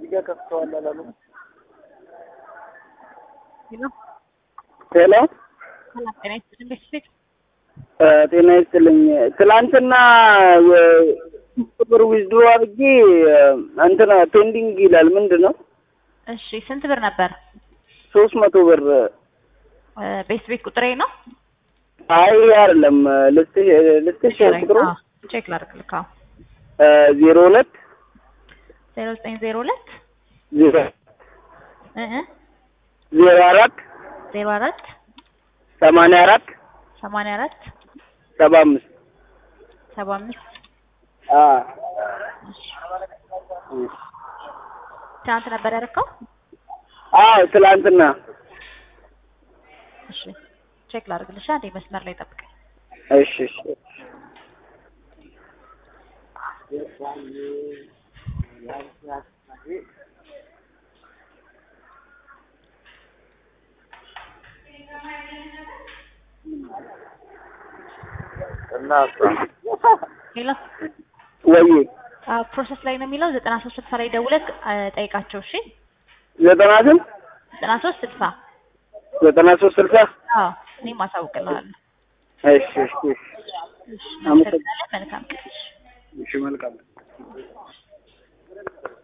እዚህ ጋር ከፍተዋል አላሉ። ሄሎ ሄሎ ሰላም ጤና ይስጥልኝ ቤተሰብ ጤና ይስጥልኝ። ትላንትና የብር ዊዝድሮ አድርጌ እንትና ፔንዲንግ ይላል። ምንድን ነው? እሺ ስንት ብር ነበር ሶስት መቶ ብር። ቤት ቤት ቁጥሬ ነው አይ አይደለም። ልስጥሽ ልስጥሽ ቁጥሩ አዎ፣ ቼክ ላድርግልህ አዎ ዜሮ ሁለት ዜሮ ዘጠኝ ዜሮ ሁለት ዜሮ እ እ ዜሮ አራት ዜሮ አራት ሰማንያ አራት ሰማንያ አራት ሰባ አምስት ሰባ አምስት ትናንት ነበር ያደረከው? አዎ ትላንትና እሺ ቼክ ላድርግልሽ አንዴ መስመር ላይ ጠብቀኝ። እሺ እሺ ሄሎ ወይ አዎ ፕሮሰስ ላይ ነው የሚለው ዘጠና ሶስት ስልሳ ላይ ደውለህ አ፣ ጠይቃቸው እሺ ዘጠና ስንት ዘጠና ሶስት ስልሳ ዘጠና ሶስት ስልሳ አዎ እኔም አሳውቅልሃለሁ። እሺ እሺ እሺ እሺ እናመሰግናለን። መልካም ቀን። እሺ መልካም